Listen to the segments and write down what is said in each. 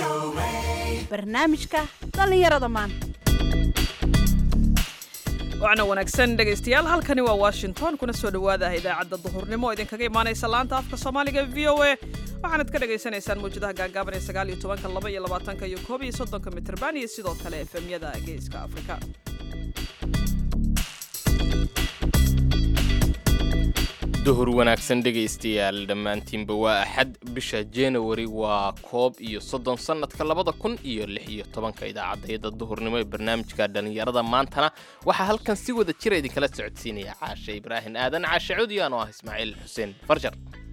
barnaamijka dhallinyarada maanta wacna wanaagsan dhegaystayaal halkani waa washington kuna soo dhowaada idaacadda duhurnimo oo idinkaga imaanaysa laanta afka soomaaliga v o a waxaanad ka dhagaysanaysaan mawjadaha gaagaaban ee sagaal iyo tobanka laba iyo labaatanka iyo koob iyo soddonka mitrban iyo sidoo kale efemyada geeska afrika duhur wanaagsan dhegaystayaal dhammaantiinba waa axad bisha januari waa koob iyo soddon sannadka labada kun iyo lix iyo tobanka idaacaddayada duhurnimo ee barnaamijka dhallinyarada maantana waxaa halkan si wada jira idinkala socodsiinaya caashe ibraahim aadan caashe codiyaan oo ah ismaaciil xuseen farjar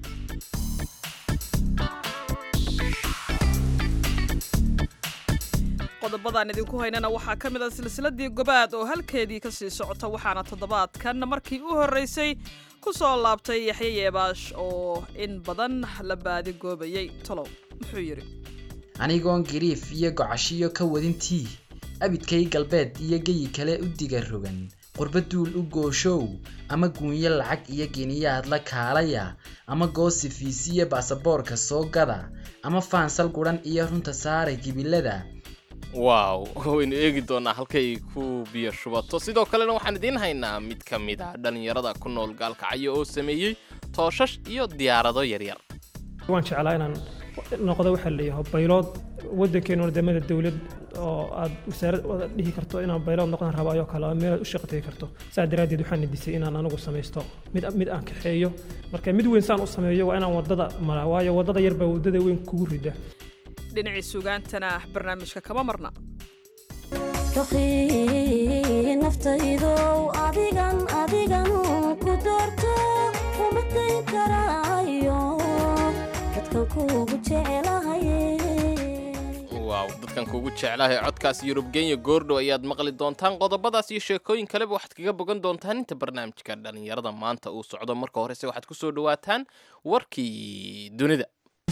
qodobadaan idinku haynana waxaa ka mid a silsiladii gobaad oo halkeedii ka sii socota waxaana toddobaadkan markii u horraysay ku soo laabtay yaxye yeebaash oo in badan la baadi goobayay tolow muxuu yidhi anigoon gariif iyo gocashiyo ka wadintii abidkay galbeed iyo geyi kale u diga rogan qurba duul u gooshow ama guunyo lacag iyo geniyaad la kaalaya ama goosi fiisiyo baasaboorka soo gada ama faansal gudhan iyo runta saara gibilada waaw waynu eegi doonaa halkay ku biyo shubato sidoo kalena waxaan idiin haynaa mid ka mid ah dhallinyarada ku nool gaalkacyo oo sameeyey tooshash iyo diyaarado yaryar waan jeclaa inaan noqdo waxaa leeyahay baylood waddankeenu wadamada dowlad oo aad wasaarad wada dhihi karto inaan baylood noqon rabaayo kale meelaad u shaqatay karto saa daraaddeed waxaan nidisay inaan anigu samaysto mid mid aan kaxeeyo marka mid weyn saan u sameeyo waa inaan wadada maraa waayo wadada yar baa wadada weyn kugu rida dhinacii sugaantana barnaamijka kama marna naftaydow adigan adigan ku doorto kuma dayn karaayo dadkan kuugu jecelahay waaw dadkan kuugu jeclahay codkaas yurub genya goordhow ayaad maqli doontaan qodobadaas iyo sheekooyin kaleba waxaad kaga bogan doontaan inta barnaamijka dhallinyarada maanta uu socdo marka horese waxaad ku soo dhawaataan warkii dunida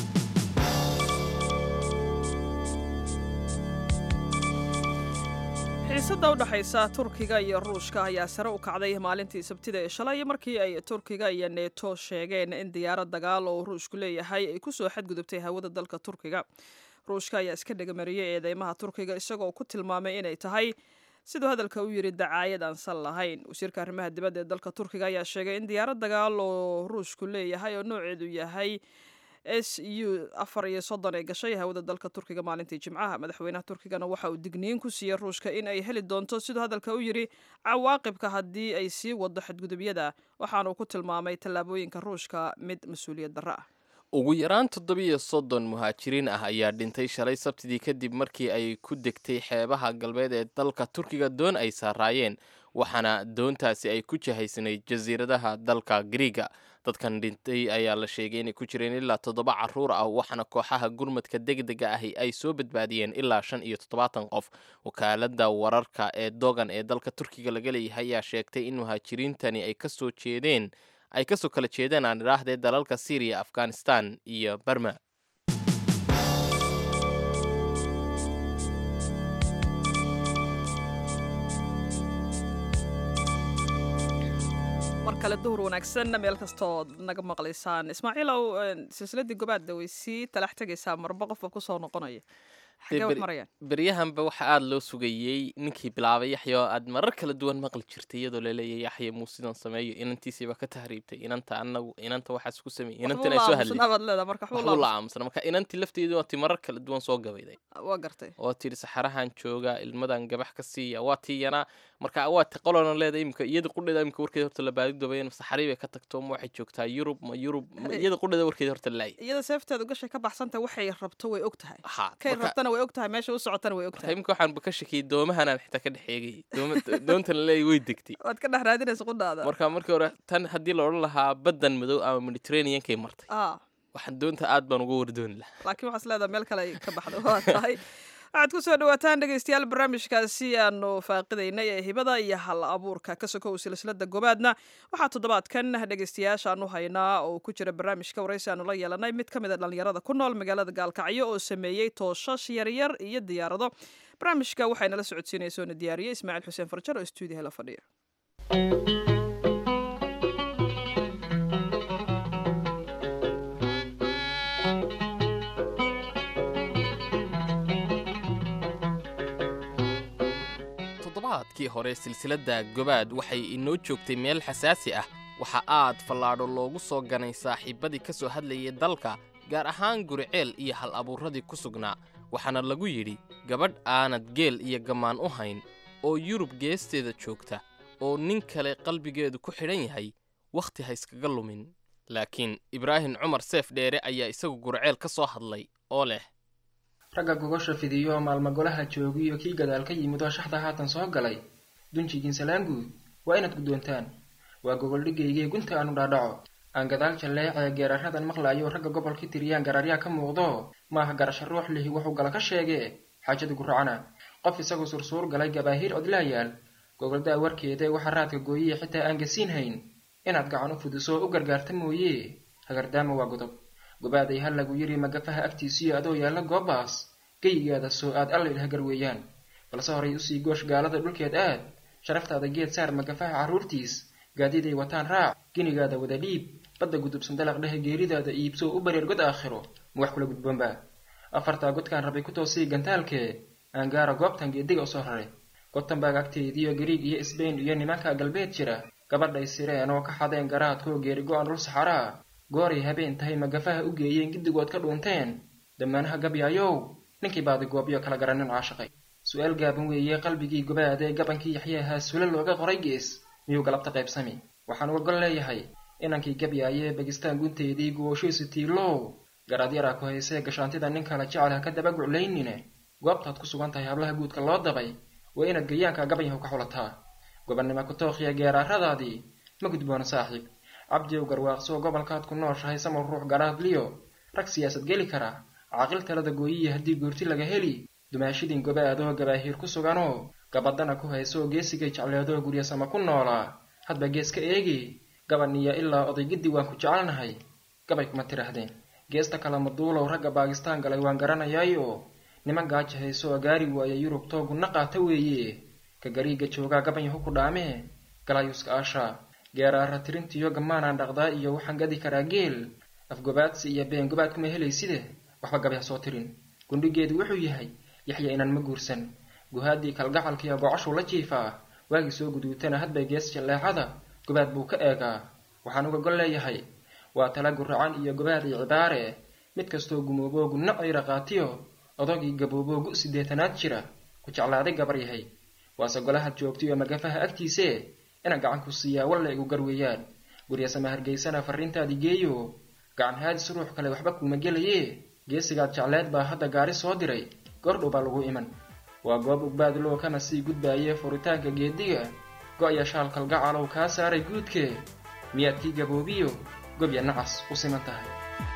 xiisadda u dhexaysa turkiga iyo ruushka ayaa sare u kacday maalintii sabtida ee shalay markii ay turkiga iyo neto sheegeen in diyaarad dagaal oo ruushku leeyahay ay kusoo xadgudubtay hawada dalka turkiga ruushka ayaa iska dhagamariyey eedeymaha turkiga isagoo ku tilmaamay inay tahay siduu hadalka u yidhi dacaayad aan sal lahayn wasiirka arrimaha dibadda ee dalka turkiga ayaa sheegay in diyaarad dagaal oo ruushku leeyahay oo nooceedu yahay s u afar iyo soddon ee gashay hawada dalka turkiga maalintii jimcaha madaxweynaha turkigana waxa uu digniin ku siiyey ruushka in ay heli doonto siduu hadalka u yidhi cawaaqibka haddii ay sii wado xadgudubyada waxaanuu ku tilmaamay tallaabooyinka ruushka mid mas-uuliyad darro ah ugu yaraan toddobiyo soddon muhaajiriin ah ayaa dhintay shalay sabtidii kadib markii ay ku degtay xeebaha galbeed ee dalka turkiga doon ay saaraayeen waxaana doontaasi ay ku jahaysnayd jasiiradaha dalka griiga dadkan dhintay ayaa la sheegay inay ku jireen ilaa toddoba caruur ah waxaana kooxaha gurmadka degdega ahi ay soo badbaadiyeen ilaa shan iyo toddobaatan qof wakaalada wararka ee dogan ee dalka turkiga laga leeyahay ayaa sheegtay in muhaajiriintani ay kasoo jeedeen ay kasoo kala jeedeen aan idhaahdee dalalka syriya afghanistan iyo barma mar kale duhur wanaagsan meel kastood naga maqlaysaan ismaaciilow silsiladii gobaadda way sii talax tegaysaa marba qofba kusoo noqonaya xagee wax marayaan beryahanba waxa aada loo sugayey ninkii bilaabay yaxya oo aad marar kala duwan maqli jirtay iyadoo laleeyahay yaxya muu sidan sameeyo inantiisiiba ka tahriibtay inanta anagu inanta waxaas ku sameeyey inantan ay soo hadlay waxbaad leedaa marka waxbuu la aamusana marka inantii lafteedu waa tii marar kala duwan soo gabayday waa gartay waa tidhi saxarahan jooga ilmadan gabax ka siiya waa tii yanaa marka waa ti qolona leeda imika iyada qudheeda imika warkeeda horta la baadidobayn saxarii bay ka tagto ma waxay joogtaa yurub ma yurub iyada qudheeda warkeeda horta laay iyada seefteedu gashay ka baxsanta waxay rabto way og tahay ha kay rabtana way og tahay meesha u socotana way og tahay imika waxaan ka shakiyey doomahanaan xitaa ka dhex eegay doontan laleeyahy way degtay waad ka dhex raadinaysa qudhaada marka markii hore tan haddii la odhan lahaa baddan madow ama mediterraneankay martay ah waxaan doonta aad baan uga wardooni lahaa laakiin waxaas leedaha meel kale ay ka baxdo waa tahay waxaad ku soo dhawaataan dhegaystayaal barnaamijkaasi aanu faaqidaynay ee hibada iyo hal abuurka ka sokow silsilada gobaadna waxaa toddobaadkan dhegaystayaashaanu haynaa oo ku jira barnaamijka waraysi aanu la yeelanay mid ka mid a dhallinyarada ku nool magaalada gaalkacyo oo sameeyey tooshash yaryar iyo diyaarado barnaamijka waxaynala socodsiinaysa oona diyaariyey ismaaciil xuseen farjar oo stuudiyaha la fadhiya toddobaadkii hore silsiladda gobaad waxay inoo joogtay meel xasaasi ah waxa aad fallaadho loogu soo ganay saaxiibbadii ka soo hadlayay dalka gaar ahaan guriceel iyo hal abuurradii ku sugnaa waxaana lagu yidhi gabadh aanad geel iyo gammaan u hayn oo yurub geesteeda joogta oo nin kale qalbigeedu ku xidhan yahay wakhti ha iskaga lumin laakiin ibraahim cumar seef dheere ayaa isagu gurceel ka soo hadlay oo leh ragga gogosha fidiyo maalma golaha joogiyo kii gadaal ka yimid oo shaxda haatan soo galay dunjigiin salaanguud waa inaad guddoontaan waa gogoldhigaygii gunta aanu dhaadhaco aan gadaal jalleecee geeraradan maqlaayo ragga gobolkii tiriyaan garaaryaa ka muuqdo maaha garasho ruux lihi wuxuu gala ka sheegee xaajadu guracana qof isagu sursuur galay gabaahiir odlaayaal gogoldaa warkeeda waxa raadka gooyiye xitaa aan gasiin hayn inaad gacan u fudiso u gargaarta mooye hagardaama waa godob gobaaday ha lagu yidhi magafaha agtiisiyo adoo yaalla goobaas geyigaada soo aad allaydh hagar weeyaan balse horay usii goosh gaalada dhulkeed aad sharaftaada geed saar magafaha carruurtiis gaadiday wataan raac ginigaada wada dhiib badda gudubsan dalaq dhehe geeridaada iibso u bareer god aakhiro ma wax kula gudboonba afartaa godkaan rabay ku toosii gantaalkee aan gaara goobtan geediga usoo raray gotanbaag agteediyo gariig iyo sbain iyo nimanka galbeed jira gabadhay sireen oo ka xadeen garaadkoo geeri go-an dhul saxaraa gooray habeen tahay magafaha u geeyeen giddigood ka dhuunteen damaanaha gabyaayow ninkii baadi goobyo kala garanin caashaqay su-aal gaaban weeye qalbigii gobaadee gabankii yaxyaahaa sule looga qoray gees miyuu galabta qaybsami waxaan uga gol leeyahay inankii gabyaayee bagistaan gunteedii gooshiisu tiilow garaadyaraa ku haysee gashaantida nin kala jecel ha ka daba guclaynine goobtaad ku sugan tahay hablaha guudka loo dabay waa inaad gayaanka gabanyahu ka xulataa gobannimo ku tookhiya geeraaradaadii ma gudboono saaxiib cabdiyow garwaaqsoo gobolkaad ku nooshahay samar ruux garaadliyo rag siyaasad geli kara caaqil talada gooyiya haddii guurti laga heli dumaashidin gobaadoo gabaahiir ku suganoo gabadana ku haysoo geesigay jecleedoo guryasama ku noolaa hadba gees ka eegi gabaniya ilaa odaygiddi waan ku jecelnahay gabay kuma tidhaahdeen geesta kale maduulow ragga baakistaan galay waan garanayaayo niman gaaja hayso gaari waaya yurub toogunna qaata weeye ka gariiga joogaa gabanyahu ku dhaamee galayuska aashaa geeraara tirintiyo gammaanaan dhaqdaa iyo waxaan gadi karaa geel afgobaadsi iyo been gobaad kuma helayside waxba gabay ha soo tirin gundhigeedu wuxuu yahay yaxya inaan ma guursan guhaaddii kalgacalkiiyo gocashuu la jiifaa waagii soo guduutana hadbay gees jalleecada gobaad buu ka eegaa waxaan uga gol leeyahay waa tala guracan iyo gobaad iyo cibaare mid kastoo gumooboo gunno ayra qaatiyo odagii gabooboo gu siddeetanaad jira ku jeclaaday gabar yahay waase golahaad joogtaiyo magafaha agtiisee inaan gacan ku siiyaa walla igu gar weeyaan guryasama hargeysana farriintaadii geeyo gacan haadis ruux kale waxba kuuma gelayee geesigaad jecleed baa hadda gaari soo diray goordhow baa lagu iman waa goob ugbaad loo kana sii gudbaayee furitaanka geediga go-ya shaal kalgacalow kaa saaray guudkee miyaad kii gaboobiyo gobya nacas u siman tahay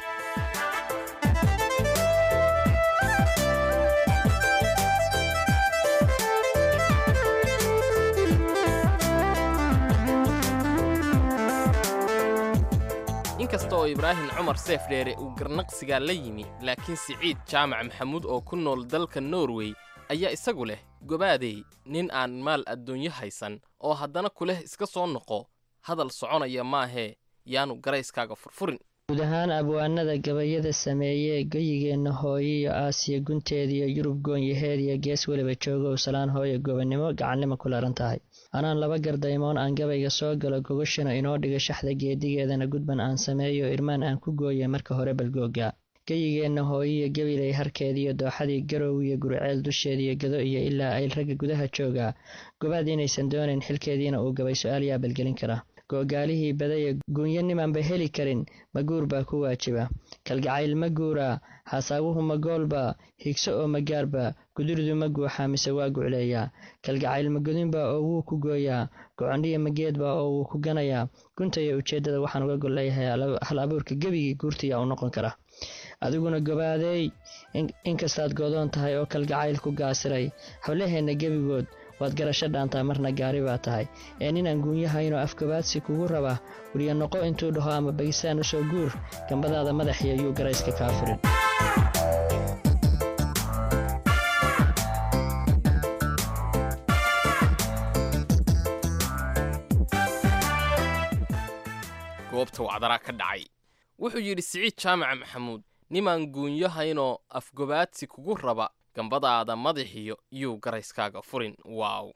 inkasta oo ibraahim cumar seef dheere uu garnaqsigaa la yimi laakiin siciid jaamac maxamuud oo ku nool dalka norway ayaa isagu leh gobaadey nin aan maal adduunyo haysan oo haddana ku leh iska soo noqo hadal soconaya maahee yaanu garayskaaga furfurin guud ahaan abwaanada gabayada sameeyee geyigeenna hooyo iyo aasiya gunteediyo yurub goonyaheed iyo gees weliba joogow salaan hooyo gobonnimo gacannimo ku laran tahay anaan laba gardaymoon aan gabayga soo galo gogashana inoo dhiga shaxda geedigeedana gudban aan sameeyo irmaan aan ku gooya marka hore balgooga geyigeenna hooyiyo gabilay harkeediyo dooxadii garow iyo guriceel dusheediyo gado iyo ilaa ayl ragga gudaha joogaa gobaad inaysan doonayn xilkeediina uu gabay su-aal yaa balgelin kara googaalihii badaya guunyo nimanba heli karin ma guur baa ku waajiba kalgacayl ma guuraa xasaawuhu ma goolba higso oo ma gaarba guduridu ma guuxaa mise waa gucleeyaa kalgacayl ma godinbaa oo wuu ku gooyaa gocondhiya ma geedbaa oo wuu ku ganayaa gunta iyo ujeeddada waxaan uga gol leeyahay hal abuurka gebigii guurtiyaa u noqon kara adiguna gobaadeey inkastaad godoon tahay oo kalgacayl ku gaasiray hablaheenna gebigood waad garasho dhaantaa marna gaari baa tahay ee ninaan guunyahaynoo afgabaadsi kugu raba weliya noqo intuu dhaho ama bagisaan u soo guur gambadaada madaxiyo yuu garayska kaa furin goobta wacdaraa ka dhacay wuxuu yidhi siciid jaamaca maxamuud nimaan guunyahaynoo afgobaadsi kugu raba gambadaada madaxiyo yuu garayskaaga furin waaw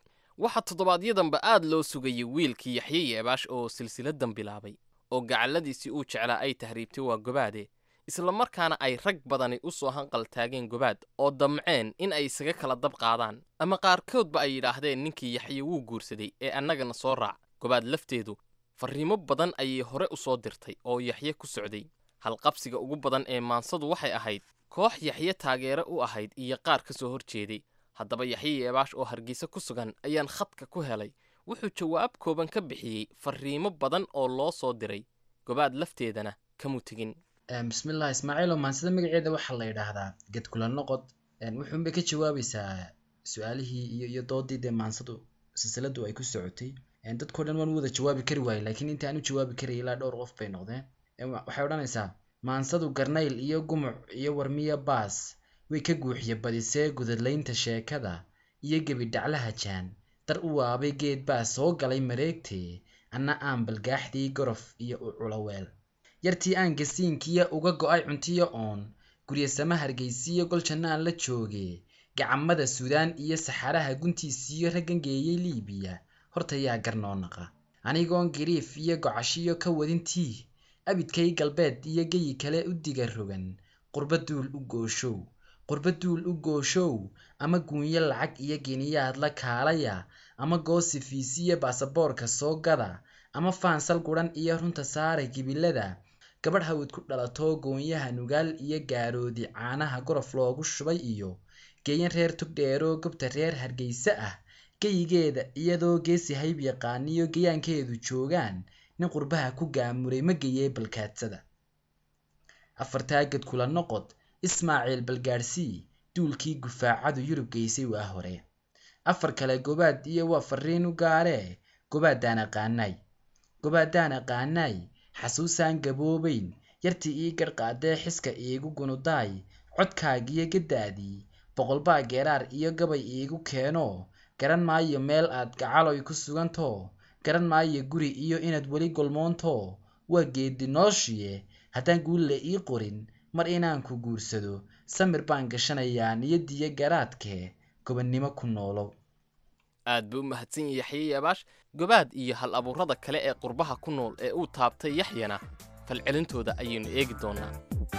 waxaa toddobaadyadamba aad loo sugayay wiilkii yaxye yeebaash oo silsiladan bilaabay oo gacalladiisii uu jeclaa ay tahriibtay waa gobaade isla markaana ay rag badani u soo hanqal taageen gobaad oo damceen in ay isaga kala dab qaadaan ama qaarkoodba ay yidhaahdeen ninkii yaxye wuu guursaday ee annagana soo raac gobaad lafteedu farriimo badan ayay hore u soo dirtay oo yaxye ku socday halqabsiga ugu badan ee maansadu waxay ahayd koox yaxye taageere u ahayd iyo qaar ka soo hor jeeday haddaba yaxye yeebaash oo hargeysa ku sugan ayaan khadka ku helay wuxuu jawaab kooban ka bixiyey farriimo badan oo loo soo diray gobaad lafteedana kamu tegin bismillah ismaaciilo maansida magaceeda waxaa la yidhaahdaa ged kula noqod wuxuunbay ka jawaabaysaa su-aalihii iyo iyo doodii dee maansadu silsiladu ay ku socotay dadkao dhan waan u wada jawaabi kari waayey laakiin inta aan u jawaabi karaya ilaa dhowr qof bay noqdeen waxay odhanaysaa maansadu garnayl iyo gumuc iyo warmiya baas way ka guuxiye badisee gudadlaynta sheekada iyo gebi dhaclaha jaan dar u waabay geed baa soo galay mareegtee anna aan balgaaxdii gorof iyo u culaweel yartii aan gasiinkiya uga go'ay cuntiyo oon guryasama hargaysiyo gol jannaan la jooge gacamada suudaan iyo saxaraha guntiisiyo raggan geeyey liibiya horta yaa garnoo naqa anigoon giriif iyo gocashiyo ka wadintii abidkay galbeed iyo geyi kale u diga rogan qurba duul u gooshow qurba duul u gooshow ama guunyo lacag iyo geniyaad la kaalaya ama goosifiisiyo baasaboorka soo gada ama faansal guran iyo runta saara gibilada gabadh hawid ku dhalato goonyaha nugaal iyo gaaroodi caanaha gorof loogu shubay iyo geeyan reer tugdheeroo gobta reer hargeysa ah geyigeeda iyadoo geesi hayb yaqaaniyo gayaankeedu joogaan nin qurbaha ku gaamuray ma geyee balkaadsada afartaagad kula noqod ismaaciil balgaadhsii duulkii gufaacadu yurub geysay waa hore afar kale gobaad iyo waa farriin u gaaree gobaadaan aqaanaay gobaadaan aqaanaay xasuusaan gaboobayn yartii ii garhqaadee xiska iigu gunudaay codkaagiyo gaddaadii boqolbaa geeraar iyo gabay iigu keeno garan maayo meel aad gacaloy ku sugantoo garan maayo guri iyo inaad weli golmoonto waa geedi nooshiye haddaan guulle ii qorin mar inaan ku guursado samir baan gashanayaa niyadiyo garaadkee gobannimo ku noolow aad buu u mahadsan yahay yaxye yeebaash gobaad iyo hal abuurada kale ee qurbaha ku nool ee uu taabtay yaxyana falcelintooda ayaynu eegi doonnaa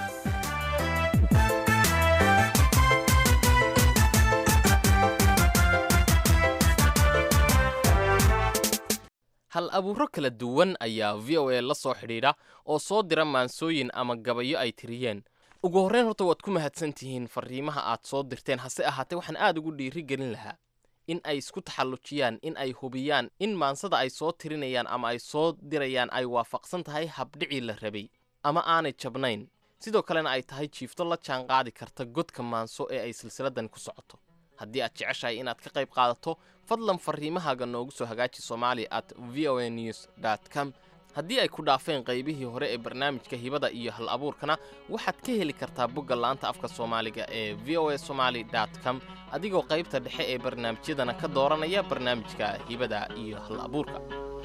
hal abuuro kala duwan ayaa v o a la soo xidhiidha oo soo dira maansooyin ama gabayo ay tiriyeen ugu horreyn horta waad ku mahadsan tihiin farriimaha aad soo dirteen hase ahaatee waxaan aad ugu dhiiri gelin lahaa in ay isku taxallujiyaan in ay hubiyaan in maansada ay soo tirinayaan ama ay soo dirayaan ay waafaqsan tahay habdhicii la rabay ama aanay jabnayn sidoo kalena ay tahay jiifto la jaan qaadi karta godka maanso ee ay silsiladan ku socoto haddii aad jeceshahay inaad ka qayb qaadato fadlan farriimahaaga noogu soo hagaaji somali at v o a news dt com haddii ay ku dhaafeen qaybihii hore ee barnaamijka hibada iyo hal abuurkana waxaad ka heli kartaa bogga laanta afka soomaaliga ee v o a somaali dt com adigoo qaybta dhexe ee barnaamijyadana ka dooranaya barnaamijka hibada iyo hal abuurka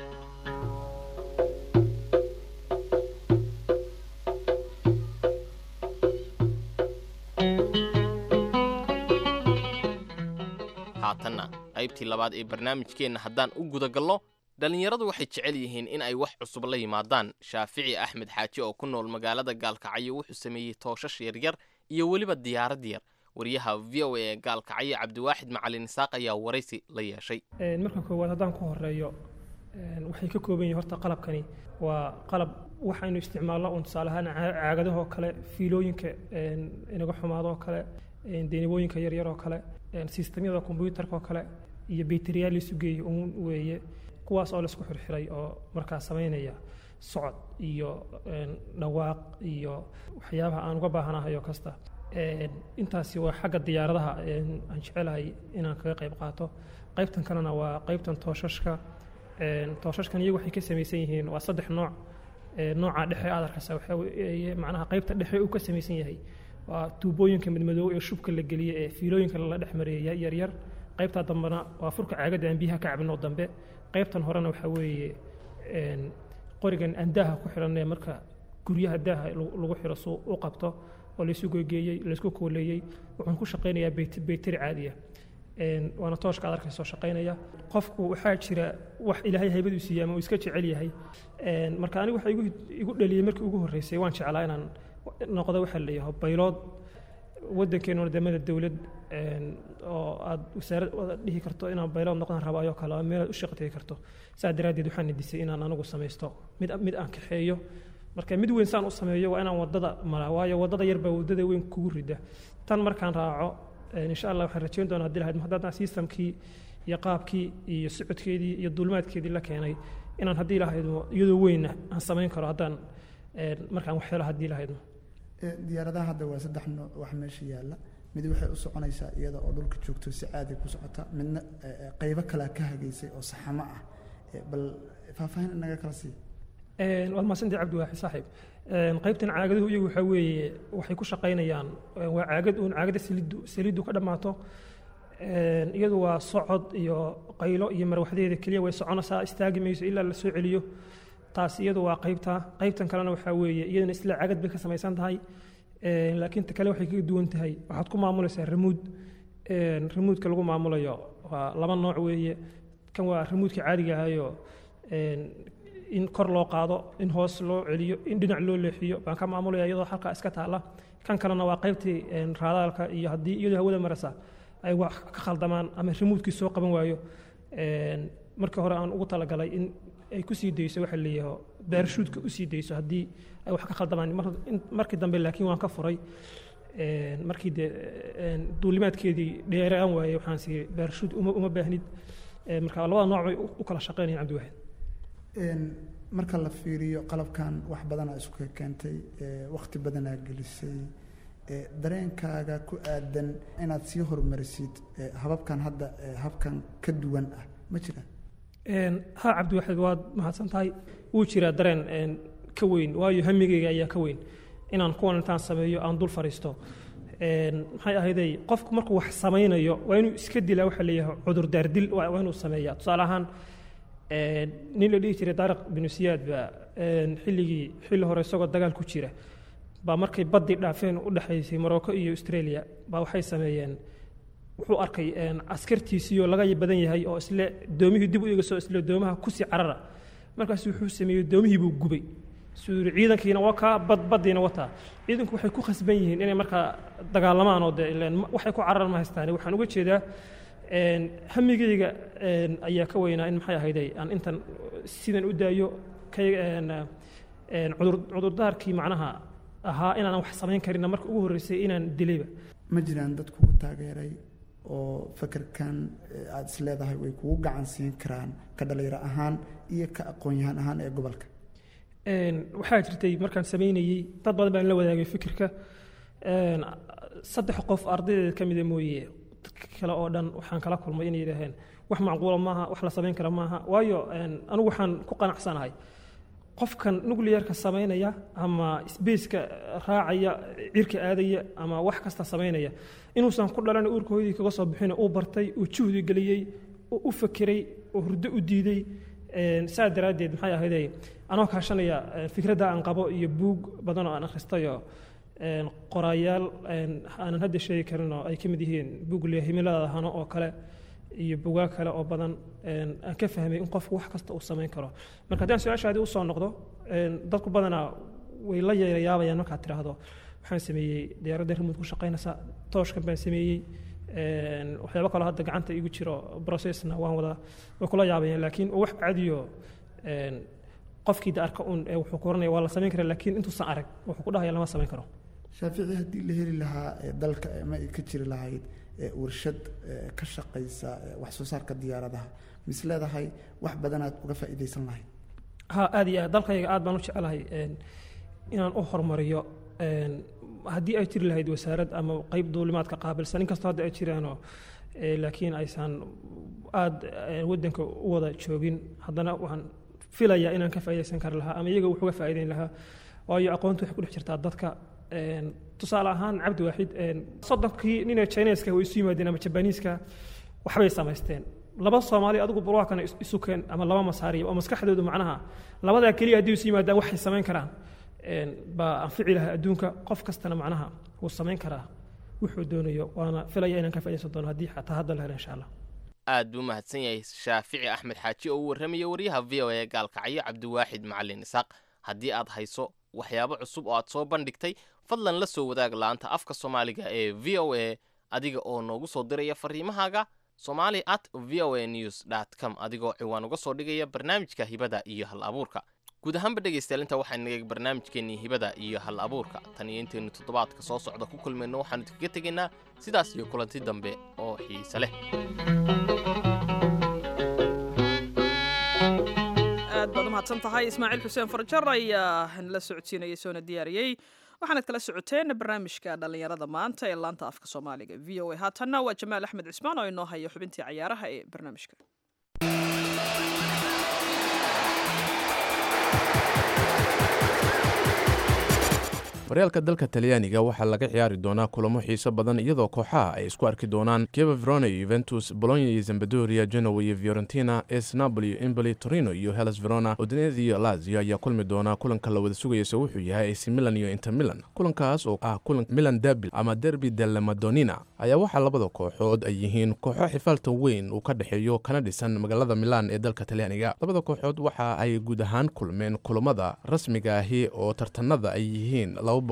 haatanna qaybtii labaad ee barnaamijkeenna haddaan u gudagalno dhallinyaradu waxay jecel yihiin in ay wax cusub la yimaadaan shaafici axmed xaaji oo ku nool magaalada gaalkacyo wuxuu sameeyey tooshash yaryar iyo weliba diyaarad yar wariyaha v o a ee gaalkacyo cabdiwaaxid macalin isaaq ayaa waraysi la yeeshay marka koowaad haddaan ku horeeyo waxay ka kooban yihin horta qalabkani waa qalab waxaynu isticmaalno un tusaale ahaan caagadahoo kale fiilooyinka inaga xumaadoo kale deenibooyinka yaryaroo kale sistemyada kombyuutarkaoo kale iyo bayteriyaal laisu geeyey uun weeye kuwaas oo laisku xirxiray oo markaa samaynaya socod iyo dhawaaq iyo waxyaabaha aan uga baahanahayo kasta intaasi waa xagga diyaaradaha aan jecelahay inaan kaga qayb qaato qaybtan kalena waa qaybtan tooshashka tooshashkan iyagu waxay ka samaysan yihiin waa saddex nooc nooca dhexe aad arkaysa waxa weeye macnaha qaybta dhexe uu ka samaysan yahay waa tuubooyinka madmadoow ee shubka la geliye ee fiilooyinka lala dhex mareeyay yaryar qaybtaa dambena waa furka caagadda aan biyaha ka cabinoo dambe qaybtan horena waxaa weeye qorigan aan daaha ku xidhanee marka guryaha daaha lagu xiro suu u qabto oo laysu gogeeyey laysku kooleeyey wuxuun ku shaqaynayaa bayteri caadiya Een, waana tooshka aad arkayso shaqaynaya qofku waxaa jira wax ilaahay haybaduu siiyey ama uu iska jecel yahay Een, marka anigu waxa igu igu dhaliyey markii ugu horreysay waan jeclaa inaan noqdo waxa la yidhaho baylood waddankeena wadamada dowlad een, oo aad wasaarad wada dhihi karto inaan baylood noqdaan rabaayo kale ama meelaad u shaqo tegi karto saa daraaddeed waxaan nidisay inaan anigu samaysto mid mid aan kaxeeyo marka mid weyn saan u sameeyo waa inaan wadada maraa waayo wadada yar baa wadada weyn kugu rida tan markaan raaco een, insha allah waxaan rajayn doonaa haddii lahayd haddaan systemkii iyo qaabkii iyo socodkeedii iyo duulimaadkeedii la keenay inaan haddii lahaydmo iyadoo weyna aan samayn karo haddaan een, markaan wax helo haddii lahaydmo Ee, diyaaradaha hadda waa saddex nooc wax meesha yaalla mid waxay u soconaysaa iyada oo dhulka joogto si caadi ku socota midna ee, ee, qaybo kalea ka hageysay oo saxamo ah Ee, bal faahfaahin inaga kala sii Een, waad mahadsantahay cabdi waaxi saaxiib Een, qaybtan caagaduhu iyagu waxaa weeye waxay ku shaqaynayaan een, waa caagad uun caagada saliiddu saliiddu ka dhammaato Een, iyadu waa socod iyo qaylo iyo marwaxdeeda keliya way soconaysaa istaagi mayso ilaa la soo celiyo taas iyadu waa qaybta qaybtan kalena waxaa weeye iyadana isla caagad bay ka samaysan tahay Een, laakiin ta kale waxay kaga duwan tahay waxaad ku maamulaysaa ramuud Een, ramuudka lagu maamulayo waa laba nooc weeye kan waa ramuudka caadiga ahayo een, in kor loo qaado in hoos loo celiyo in dhinac loo leexiyo baan ka maamulaya iyadoo halkaa iska taala kan kalena waa qaybtii een, raadaalka iyo haddii iyadoo hawada marasa ay wax ka khaldamaan ama remoodkii soo qaban waayo een, markii hore aan ugu talagalay in ay ku sii dayso waxa leeyaho baarshuudka u sii dayso haddii ay wax ka khaldamaan Mar- in- markii dambe laakiin waan ka furay Een, markii dee een, duulimaadkeedii dheeraan waayey waxaan sii baarshuud uma, uma baahnid Een, marka labada nooc bay u- u kala shaqeynayaan cabdiwaxid Een, marka la fiiriyo qalabkan wax badanaa isku keentay ee, waqti badanaa gelisay ee, dareenkaaga ku aadan inaad sii horumarisid ee, hababkan hadda ee, habkan ka duwan ah ma jiraan Een, haa cabdiwaxid waad mahadsan tahay wuu jiraa dareen een, ka weyn waayo hamigeyga ayaa ka weyn inaan kuwan intaan sameeyo aan dul fariisto Een, maxay ahayday qofku markuu wax samaynayo waa inuu iska dilaa waxa leeyahay cudurdaar dil waa waa inuu sameeyaa tusaale ahaan een, nin la dhihi jiray daariq binu siyaad baa een, xilligii xilli hore isagoo dagaal ku jira baa markay baddii dhaafeen u dhexaysay morocco iyo australia baa waxay sameeyeen wuxuu arkay een, askartiisii oo laga badan yahay oo isle doomihii dib u eegasoo isle doomaha kusii carara markaas wuxuu sameeyey doomihii buu gubay suu yidhi ciidankiina waa kaa bad baddiina wataa ciidanku waxay ku khasban yihiin inay markaa dagaalamaan oo dee ileen ma- waxay ku cararan ma haystaan waxaan uga jeedaa een, hamigeyga een, ayaa ka weynaa in maxay ahayday aan intan sidan u daayo kay een, een, cudur- cudurdaarkii macnaha ahaa inaan wax samayn karinna marka ugu horreysay inaan dilayba ma jiraan dad kugu taageeray oo fakerkan ee, aad is leedahay way kugu gacan siin karaan ka dhalinyaro ahaan iyo ka aqoon-yahan ahaan ee gobolka Een, waxaa jirtay markaan samaynayey dad badan baan la wadaagay fikirka Een, saddex qof ardaydeed ka mida mooye dadka kale oo dhan waxaan kala kulmay inay yidhaaheen wax macquula maaha wax la samayn kara maaha waayo een, anigu waxaan ku qanacsanahay qofkan nuclearka samaynaya ama spaceka raacaya cirka aadaya ama wax kasta samaynaya inuusan ku dhalan uurka hooyadii kaga soo bixin uu bartay uu juhdi geliyey uu u fakeray uu hurdo u diiday Een, saa daraaddeed maxay ahayday anoo kaashanaya een, fikradda aan qabo iyo buug badan oo aan akhristayo een, qoraayaal een, aanan hadda sheegi karin oo ay ka mid yihiin buug le himilada hano oo kale iyo bugaag kale oo badan een, aan ka fahmay in qofku wax kasta uu samayn karo marka haddii aan su-aashaadii usoo noqdo een, dadku badanaa way la yeerayaabayaan markaad tidhaahdo waxaan sameeyey diyaaradda remote ku shaqaynaysa tooshkan baan sameeyey een, waxyaabo kaloo hadda gacanta igu jiro processna waan wadaa way kula yaabayaan laakiin wax caadiyo een, qofkii da arka un ee wuxuu ku oranaya waa la samayn karaa laakiin intuusan arag wuxuu ku dhahaya lama samayn karo shaafici haddii la heli lahaa ee, dalka ee, ma ay ka jiri lahayd ee, warshad ee, ka shaqaysa ee, wax soo saarka diyaaradaha mis leedahay wax badanaad uga faa'iidaysan lahayd ha aad iyo aad dalkayga aad baan u jecelahay een, inaan u horumariyo een, haddii ay jiri lahayd wasaarad ama qayb duulimaadka qaabilsan inkastoo hadda ay jiraanoo ee, laakiin aysan aad ee, waddanka u wada joogin haddana waxaan filayaa inaan ka faa'iidaysan kari lahaa ama iyaga wax uga faa'iidayn lahaa waayo aqoontu waxay ku dhex jirtaa dadka een, tusaale ahaan cabdi waaxid een, soddonkii ninee chineska way isu yimaadeen ama jabaniiska waxbay samaysteen laba soomaali adigu barwaakana is- isu keen ama laba masaari oo maskaxdoodu macnaha labadaa keliya haddii isu yimaadaan waxay samayn karaan een, baa anfici lahaa adduunka qof kastana macnaha wuu samayn karaa wuxuu doonayo waana filaya inaan ka faaidaysan doono haddii xataa hadda la helo insha allah aad buu mahadsan yahay shaafici axmed xaaji oo u warramaya wariyaha v o a gaalkacyo cabdiwaaxid macalin isaaq haddii aad hayso waxyaabo cusub oo aad soo bandhigtay fadlan la soo wadaag laanta afka soomaaliga ee v o a adiga oo noogu soo diraya fariimahaaga somali at v o a news dt com adigoo ciwaan uga soo dhigaya barnaamijka hibada iyo hal abuurka guud ahaanba dhegaystayaal intaa waxaa naga barnaamijkeennii hibada iyo hal abuurka tan iyo intaynu toddobaadka soo socda ku kulmayno waxaanu idinkaga tegaynaa sidaas iyo kulanti dambe oo xiise leh aad baad u mahadsan tahay ismaaciil xuseen farjar ayaa nala socodsiinayay soona diyaariyey waxaanad kala socoteen barnaamijka dhallinyarada maanta ee laanta afka soomaaliga v o a haatanna waa jamaal axmed cismaan oo inoo haya xubintii cayaaraha ee barnaamijka horyaalka dalka talyaaniga waxaa laga ciyaari doonaa kulamo xiiso badan iyadoo kooxaha ay isku arki doonaan kieva verona iyo yuventus bolonya iyo zambadoria genoa iyo fiorentina es napoli iyo emboli torino iyo hellas verona udinese iyo lazio ayaa kulmi doonaa kulanka la wada sugayase wuxuu yahay ac milan iyo inter milan kulankaas oo ah kulan milan derby ama derby delle madonina ayaa waxaa labada kooxood ay yihiin kooxo xifaaltan weyn uu ka dhexeeyo kana dhisan magaalada milan ee dalka talyaaniga labada kooxood waxa ay guud ahaan kulmeen kulamada rasmiga ahi oo tartanada ay yihiin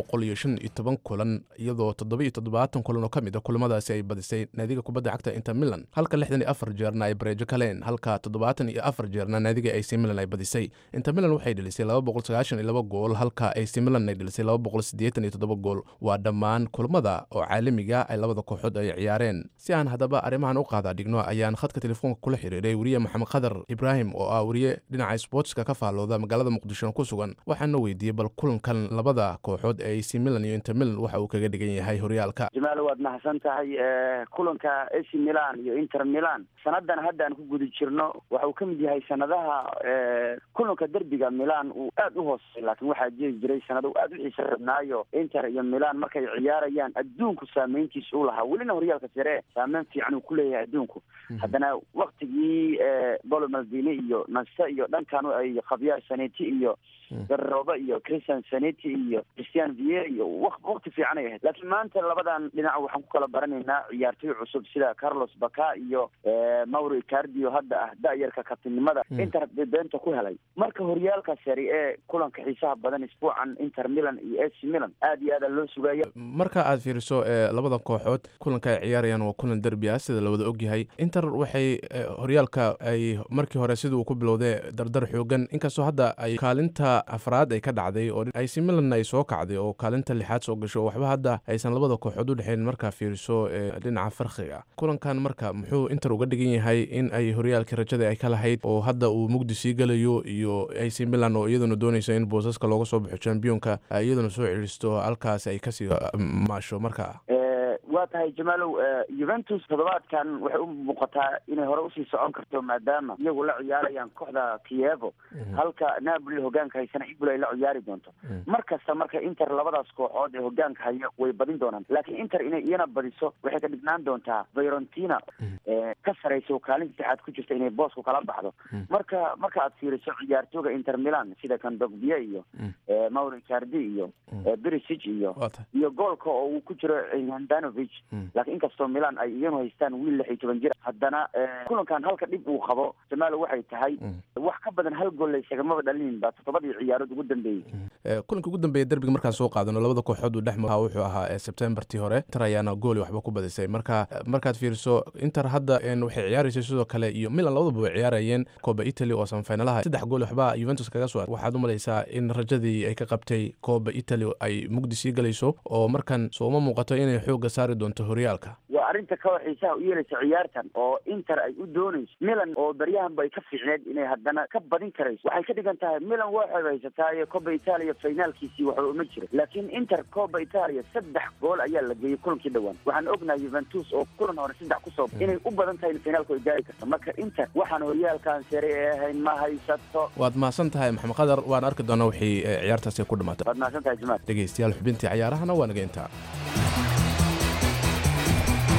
kulan iyadoo toddobaatan kulan oo ka mid a kulamadaasi ay badisay naadiga kubadda cagta inter milan halka lixdan iyo afar jeerna ay bareejo kaleen halka toddobaatan iyo afar jeerna naadiga ac milan ay badisay inter milan waxay dhelisay laba boqol sagaashan iyo laba gool halka ac milan ay dhelisay laba boqol siddeetan iyo toddoba gool waa dhammaan kulamada oo caalamiga ay labada kooxood ay ciyaareen si aan haddaba arrimahan u qaadaa dhigno ayaan khadka telefoonka kula xiriiray weriye maxamed khadar ibraahim oo ah weriye dhinaca sbootska ka faallooda magaalada muqdisho ku sugan waxaana weydiiyey bal kulankan labada kooxood ee ac milan iyo inter milan waxa uu kaga dhigan yahay horyaalka jamaal waad mahadsan tahay kulanka ac milan iyo inter milan sanadan hadda aan ku guda jirno waxa uu ka mid yahay sanadaha kulanka derbiga milan uu aad u hoosey laakiin waxaa jiri jiray sanado aad u xiisa rabnaayo inter iyo milan markay ciyaarayaan adduunku saameyntiisa u lahaa welina horyaalka sare saameyn fiican uu ku leeyahay adduunku haddana waktigii bolo maldini iyo nase iyo dhankan ay khabyaar saneti iyo garooba iyo christian saneti iyo christian vier iyo wakti fiican ay ahayd laakiin maanta labadan dhinac waxaan ku kala baranaynaa ciyaartoy cusub sida carlos baka iyo mauro icardio hadda ah da-yarka kabtinimada inter beenta ku helay marka horyaalka sari ee kulanka xiisaha badan isbuucan inter milan iyo ac milan aad iyo aada loo sugaya marka aad fiiriso labada kooxood kulanka ay ciyaarayaan waa kulan derbi ah sida lawada ogyahay inter waxay horyaalka ay markii hore siduu ku bilowday dardar xoogan inkastoo hadda ay kaalinta afraad ay ka dhacday oo ac milan ay soo kacday oo kaalinta lixaad soo gasho waxba hadda aysan labada kooxood u dhexeyn markaa fiiriso dhinaca farqiga kulankan marka muxuu inter uga dhigan yahay in ay horyaalkii rajada ay ka lahayd oo hadda uu mugdi sii galayo iyo ac milan oo iyaduna doonayso in boosaska looga soo baxo championka iyaduna soo celisto halkaas ay kasii maasho marka waa tahay jamaalow juventus toddobaadkan waxay u muuqataa inay hore usii socon karto maadaama iyagu la ciyaarayaan kooxda kievo halka napoli hogaanka haysana ibul ay la ciyaari doonto mar kasta marka inter labadaas kooxood ee hogaanka haya way badin doonaan laakiin inter inay iyana badiso waxay ka dhignaan doontaa fiorentina ka saraysa oo kaalin saddexaad ku jirta inay boosku kala baxdo marka marka aad fiiriso ciyaartooga inter milan sida kandogbia iyo mauro icardi iyo berisic iyo iyo goolka oo uu ku jiro handanovic laakiin inkastoo milan ay iyanu haystaan wiil lix iyo toban jir haddana kulankan halka dhib uu qabo jamaalo waxay tahay wax ka badan hal gool laysagamaba dhalinin ba toddobadii ciyaarood ugu dambeeyey kulanka ugu dambeeya derbiga markaan soo qaadano labada kooxood uu dhex maha wuxuu ahaa sebtembartii hore inter ayaana gooli waxba ku badisay marka markaad fiiriso inter hadda waxay ciyaaraysay sidoo kale iyo milan labadaba way ciyaarayeen coba italy oo sanfinalaha saddex gool waxba juventus kaga soo waxaad u malaysaa in rajadii ay ka qabtay coba italy ay mugdi sii galayso oo markan sooma muuqato inay xooga saari doonto horyaalka waa arrinta kaloo xiisaha u yeelaysa ciyaartan oo inter ay u doonayso milan oo baryahanba ay ka fiicneed inay haddana ka badin karayso waxay ka dhigan tahay milan waxay haysataaye coba italia finaalkiisii waxba uma jira laakiin inter coba italia saddex gool ayaa la geeyey kulankii dhowaan waxaan ognahay juventus oo kulan hore saddex kusoo inay u badan tahay in finaalku ay gaari karto marka inter waxaan horyaalkan sare ee ahayn ma haysato waad mahadsan tahay maxamed qadar waan arki doonaa wixii ciyaartaasi ku dhamaatay waad mahadsan tahay jamaal dhegeystayaal xubintii cayaarahana waa naga intaa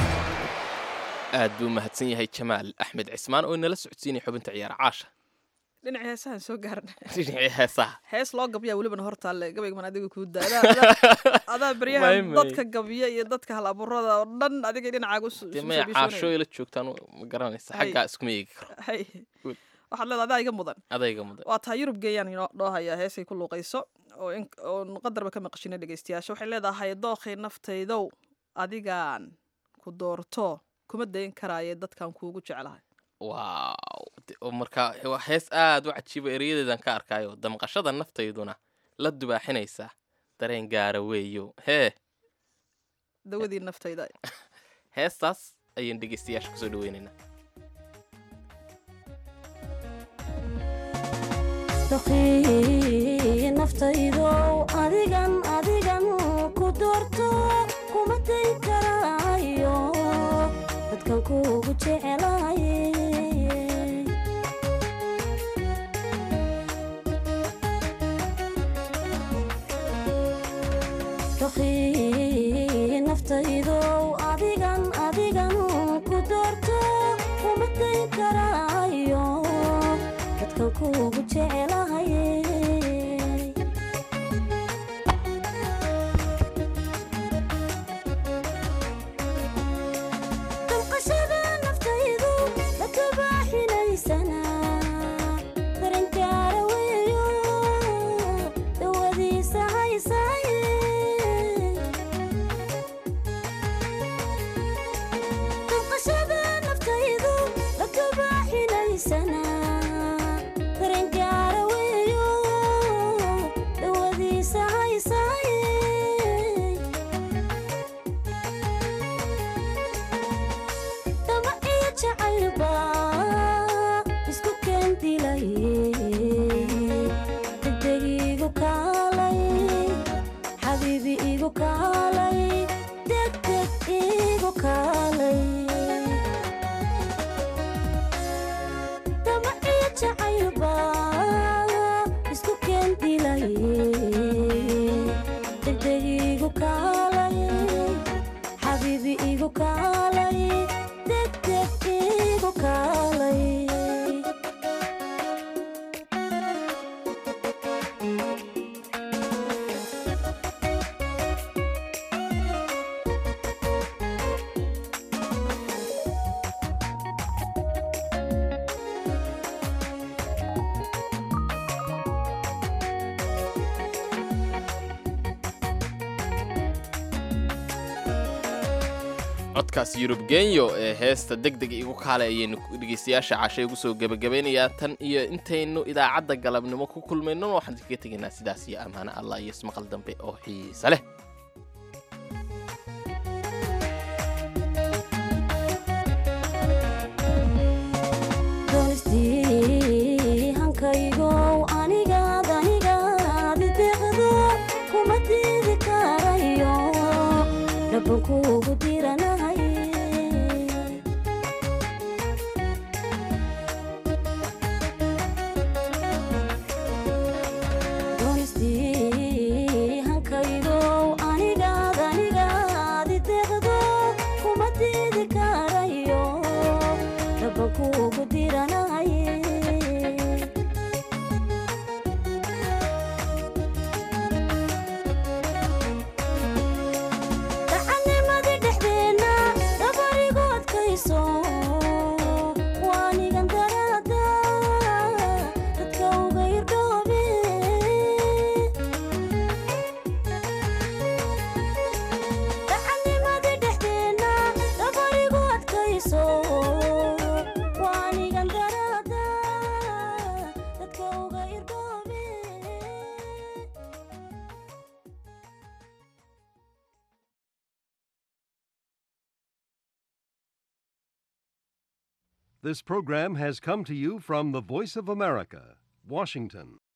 aad buu mahadsan yahay jamaal axmed cismaan oo inala socodsiinaya xubinta ciyaara caasha dhinacii heesahan soo gaarna dhinacii heesaha hees loo gabyaa welibana hortaalle gabaygaman adiga kuu daa adaa- adaa- adaa beryahan May, may. dadka gabiya iyo dadka hal abuurada oo dhan adiga dhinacaaga u su- dee isu maya soo biishoonaya. caashooy la joogtaan ma garanaysa Hay. xaggaa iskuma eegi karo Hay. Good. waxaad leedahay adaa iga mudan adayga mudan waa tahay yurub geeyaan inoo dhoo hayaa heesay ku luuqayso oo in oon qadarba ka maqashina dhegeystayaasha waxay leedahay dookhay naftaydow adigaan ku doorto kuma dayn karaaye dadkan kuugu jeclahay waaw de- oo marka waa hees aad u cajiiba ereyadeedan ka arkaayo damqashada naftayduna la dubaaxinaysa dareen gaara weeyo hee dawadii naftayda heestaas ayaan dhegeystayaasha kusoo dhaweynaynaa doqii naftaydow adigan adigan ku doorto kuma dayn karaayo dadkan kuugu jecelahay doqii naftaydow adigan adigan ku doorto kuma dayn karaayo dadkan kuugu jecelahay damqashada naftaydu la kabaaxinaysana daranjaara weeyo dawadiisa haysaaye damqashada naftaydu la kabaaxinaysana daranjaara weeyo dawadiisa haysaaye dama iyo jacaylba isku keendilay degdeg igu kaalay xabiibi igu kaalay degdeg igu kaalay dama iyo jacaylba isku keendilay degdeg igu kaalay xabiibi igu kaalay degdeg igu kaalay codkaas yurub genyo ee heesta deg deg igu kaale ayaynu dhegeystayaasha cashay ugu soo gebagabaynayaa tan iyo intaynu idaacadda galabnimo ku kulmayno waxaan kaga tegaynaa sidaas iyo ammaano allah iyo ismaqal dambe oo xiisa leh donistii hankaygow anigaad anigaad ideeqdo kuma diidi karayo dhaban kuugu diranahay donistii hankaygow anigaad anigaad ideeqdo kuma diidi karayo dhaban kuugu diranahay dacannimadii dhexdeenna dabarigu adkayso waanigan daraada dadka uga irdhoobe dacannimadii dhexdeenna dabarigu adkayso waanigan daraada dadka uga irdhoobe This program has come to you from the Voice of America, Washington.